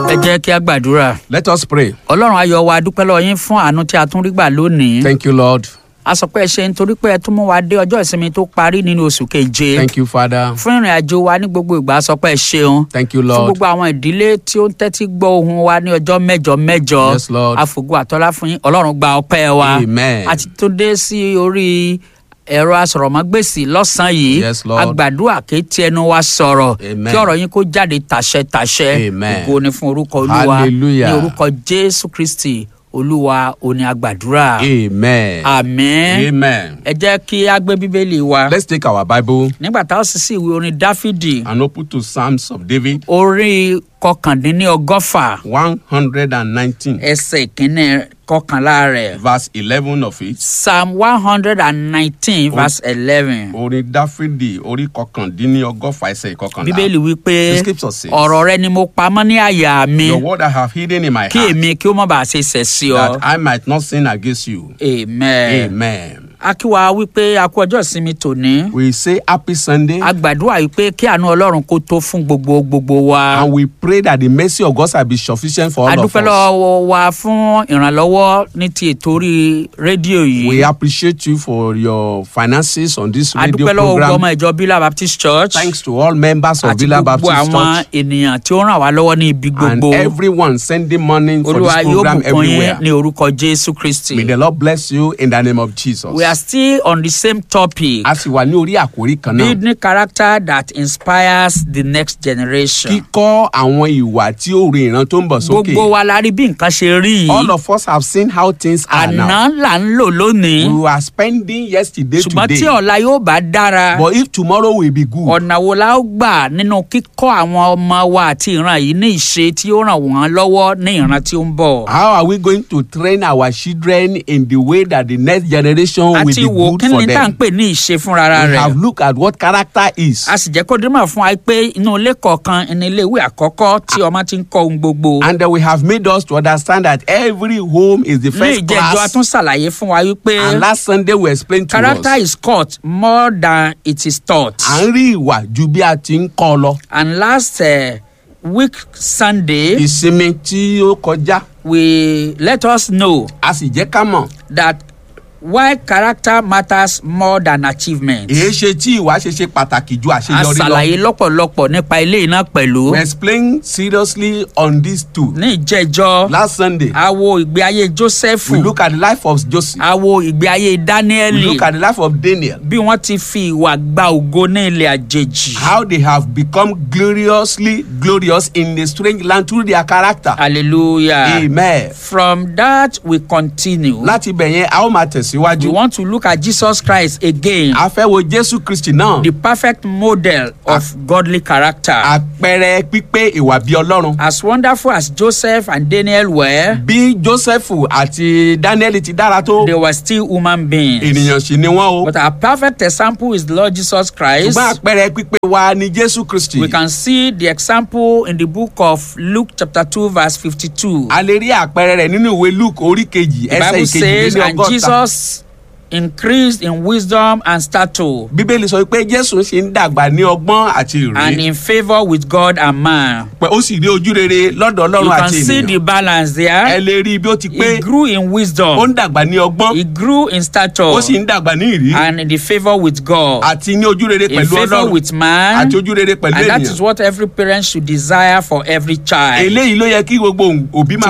ẹ jẹ́ kí a gbàdúrà Let us pray. ọlọ́run ayọ̀ wa dúpẹ́ lọ́wọ́ yín fún àánú tí a tún rí gbà lónìí Thank you, Lord. a sọ pé ẹ ṣe nítorí pé ẹ tún mú wa dé ọjọ́ ìsinmi tó parí nínú oṣù keje Thank you, Father. fún ìrìn àjò wa ní gbogbo ìgbà a sọ pé ẹ ṣeun Thank you, fún Lord. gbogbo àwọn ìdílé tí ó ń tẹ́tí gbọ́ ohun wa ní ọjọ́ mẹ́jọ mẹ́jọ Yes, Lord. àfògùn àtọ́lá fún yín ọlọ́run gba ọpẹ́ wa Amen. a ti tún dé sí orí ẹ̀rọ asọ̀rọ̀mọ́gbèsì lọ́sàn-án yìí Yes, Lord. àgbàdua kì í ti ẹnu wa sọ̀rọ̀ Amen. kí ọ̀rọ̀ yín kó jáde tàṣẹ-tàṣẹ Amen. ògo ni fún orúkọ olúwa Hallelujah. ní orúkọ jésù kristi olúwa òní àgbàdúrà Amen. àmín Amen. ẹ jẹ́ kí a gbé bíbélì wa Let's take our Bible nígbà tá a sì sí ìwé orin dáfídì and open to Psalms of David, orí kọkàndínlọ́gọ́fà 119, ẹsẹ̀ ìkíní kọkànlá rẹ̀ verse 11 of it. psalm one hundred and nineteen verse eleven Orin Dáfídì orí kọkàndínlọ́gọ́fà ẹsẹ̀ ìkọkànlá. bíbélì wípé The scripture says, ọ̀rọ̀ rẹ ni mo pamọ́ ní àyà mi Your word I have hidden in my kí heart, èmi kí ó má bàa ṣe ṣẹ̀ sí ọ that I might not sin against you. amen. Amen. akíwa wípé a kú ọjọ́ ìsinmi tòní We say happy Sunday a gbàdúrà wípé kí àánú ọlọ́run kó tó fún gbogbo gbogbo wa and we pray that the mercy of God shall be sufficient for a all of dúpẹ́ us. lọ́wọ́ wa fún ìrànlọ́wọ́ ní ti ètò orí rédíò We yìí appreciate you for your finances on this a radio dúpẹ́ lọ́wọ́ gbogbo program. ọmọ ìjọ bílà baptist church Thanks to all members of àti Villa gbogbo Baptist àwọn Church ènìyàn tí ó ràn wá lọ́wọ́ ní ibi and gbogbo everyone sending money for olúwa this yóò program bùkún yín everywhere. ní orúkọ jésù kristi. May the Lord bless you in the name of Jesus. we are still on the same topic A sì wà ní orí àkórí kan náà. building character that inspires the next generation. Kíkọ́ àwọn ìwà tí ó rin ìran tó ń bọ̀ sókè. gbogbo wa la rí bí nǹkan ṣe rí All yìí of us have seen how things are now. àná là ń lò lónìí We are spending yesterday ṣùgbọ́n tí today. ọ̀la yóò bá dára But if tomorrow will be good, ọ̀nà wo la ó gbà nínú kíkọ́ àwọn ọmọ wa àti ìran yìí ní ìṣe tí ó ràn wọ́n lọ́wọ́ ní ìran tí ó ń bọ̀. how are we going to train our children in the way that the next generation will àti be wò good kí for ni tá à ń them? pè ní ìṣe fúnra We rẹ̀. have looked at what character is. a sì jẹ́ kó dímọ̀ fún wa pé inú ilé kọ̀ọ̀kan ní ilé ìwé àkọ́kọ́ tí ọmọ ti ń kọ́ ohun gbogbo. And then we have made us to understand that every home is the ní first ìjẹ́jọ́ a class. tún ṣàlàyé fún wa wípé And last Sunday we explained to character us. is caught more than it is taught. À ń rí ìwà ju bí a ti ń kọ́ lọ. and last uh, week Sunday Ìsinmi tí ó kọjá, we let us know a sì jẹ́ ká mọ̀. that why character matters more than achievement. Èé ṣe tí ìwà ṣe ṣe pàtàkì ju a àṣeyọrí lọ. ṣàlàyé lọ́pọ̀lọpọ̀ nípa ilé iná pẹ̀lú. We explained seriously on these two. ní ìjẹ́jọ́ Last Sunday, a wo ìgbé ayé Joseph we look at the life of Joseph. a wo ìgbé ayé We Dáníẹ́lì look at the life of Daniel. bí wọ́n ti fi ìwà gba ògo ní ilẹ̀ àjèjì. How they have become gloriously glorious in a strange land through their character. hallelujah. Amen. from that we continue. Láti ibẹ̀ yẹn, a ó máa we tẹ̀síwájú. want to look at Jesus Christ again. A fẹ́ wo Jésù Kristì náà. the perfect model of godly character. Àpẹẹrẹ pípé ìwà bí Ọlọ́run. as wonderful as Joseph and Daniel were, Bí Jósẹ́fù àti Dáníẹ́lì ti dára tó, they were still human beings. ènìyàn sì ni wọ́n o. But our perfect example is the Lord Jesus Christ. Ṣùgbọ́n àpẹẹrẹ pípé wa ni Jésù Kristì. We can see the example in the book of Luke chapter 2 verse 52. A lè rí àpẹẹrẹ rẹ̀ nínú ìwé Luke orí kejì The ẹsẹ̀ Bible says, ìkejì and ọgọ́ta. Jesus increased in wisdom and stature Bíbélì sọ pé Jésù ṣe ń dàgbà ní ọgbọ́n àti and ìrírí. in favor with God and man. Pé ó sì rí ojú rere lọ́dọ̀ You Ọlọ́run can àti see the ènìyàn. balance Ẹ there. lè rí bí ó ti pé He grew in ó wisdom. ń dàgbà ní ọgbọ́n He grew in stature. ó sì ń dàgbà ní ìrí and in the favour with God, àti ní ojú rere in pẹ̀lú favour Ọlọ́run with man, àti ojú rere pẹ̀lú and that is ènìyàn. what every parent should desire for every child. Eléyìí ló yẹ kí gbogbo òbí máa